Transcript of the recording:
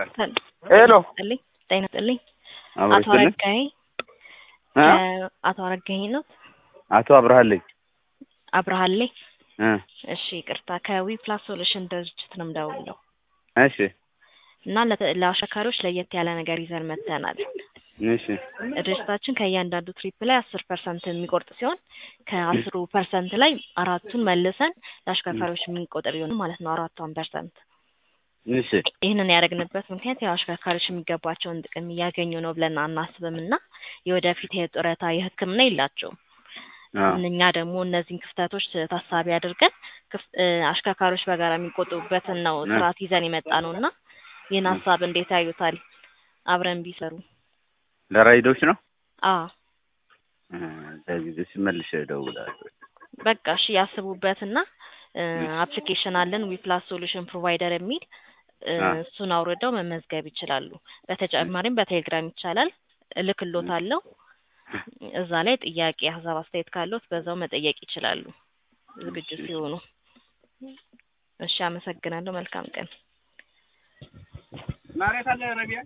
ሄሎ ይስጥልኝ ጤና ይስጥልኝ። አብሮ አቶ ይስጥልኝ። አረጋኸኝ እ? ከ- አቶ አረጋኸኝ ነው አቶ አብርሃለኝ አብርሃሌ። እ እሺ ይቅርታ ከዊ ፕላስ ሶሉሽን ድርጅት ነው የምደውለው እሺ እና ለተ- ለአሽከርካሪዎች ለየት ያለ ነገር ይዘን መጥተናል። እሺ ድርጅታችን ከእያንዳንዱ ትሪፕ ላይ አስር ፐርሰንት የሚቆርጥ ሲሆን ከአስሩ ፐርሰንት ላይ አራቱን መልሰን ለአሽከርካሪዎች የምንቆጥር ይሆን ማለት ነው አራቷን ፐርሰንት እሺ ይህንን ያደረግንበት ምክንያት ያው አሽከርካሪዎች የሚገባቸውን ጥቅም እያገኙ ነው ብለን አናስብም እና የወደፊት የጡረታ የሕክምና የላቸውም። አ እኛ ደግሞ እነዚህን ክፍተቶች ታሳቢ አድርገን ክፍ- እ፣ አሽከርካሪዎች በጋራ የሚቆጥቡበትን ነው እ። ስርዓት ይዘን የመጣ ነው እና ይህን ሀሳብ እንዴት ያዩታል? አብረን ቢሰሩ። ለራይዶች ነው አ እ፣ ለጊዜ ሲመልሽ እደውላለሁ። በቃ እሺ ያስቡበትና እ፣ አፕሊኬሽን አለን ዊፕላስ ሶሉሽን ፕሮቫይደር የሚል እ፣ አ እሱን አውርደው መመዝገብ ይችላሉ። በተጨማሪም በቴሌግራም ይቻላል እልክሎታለሁ። እዛ ላይ ጥያቄ፣ ሀሳብ፣ አስተያየት ካለዎት በዛው መጠየቅ ይችላሉ ዝግጁ ሲሆኑ። እሺ አመሰግናለሁ። መልካም ቀን። መሬት አለ ረቢያ